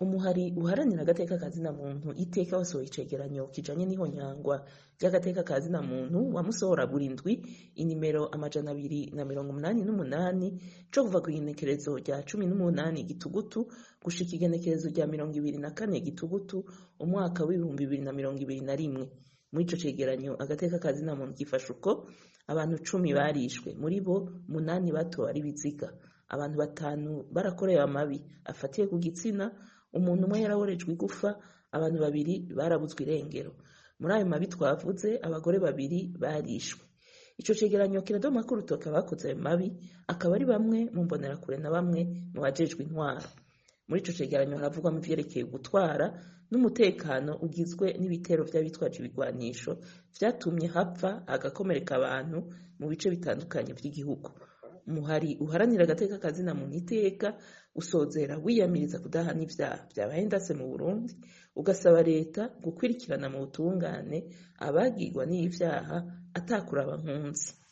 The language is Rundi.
umuhari uharanira agateka ka zina muntu iteka wasohoye icegeranyo kijanye n'ihonyangwa ry'agateka ka zina muntu wamusohora burindwi inimero amajana abiri na mirongo umunani n'umunani co kuva kw'igenekerezo rya cumi n'umunani gitugutu gushika igenekerezo rya mirongo ibiri na kane gitugutu umwaka w'ibihumbi bibiri na mirongo ibiri na rimwe muri ico cegeranyo agateka ka zina muntu gifasha uko abantu cumi barishwe muri bo munani bato ari biziga abantu batanu barakorewe amabi afatiye ku gitsina umuntu umwe yaraborejwe igufa abantu babiri barabuzwe irengero muri ayo mabi twavuze abagore babiri barishwe ico cegeranyo kiradoma ko urutoke abakoze ayo mabi akaba ari bamwe mu mbonerakure na bamwe mu bajejwe intwaro muri ico cegeranyo haravugwamo ivyerekeye gutwara n'umutekano ugizwe n'ibitero vy'abitwaje ibigwanisho vyatumye hapfa hagakomereka abantu mu bice bitandukanye vy'igihugu umuhari uharanira agateka kazina muntu iteka usozera wiyamiriza kudahana ivyaha vyabaye ndase mu burundi ugasaba leta gukwirikirana mu butungane abagirwa n'ivyaha atakuraba nkunzi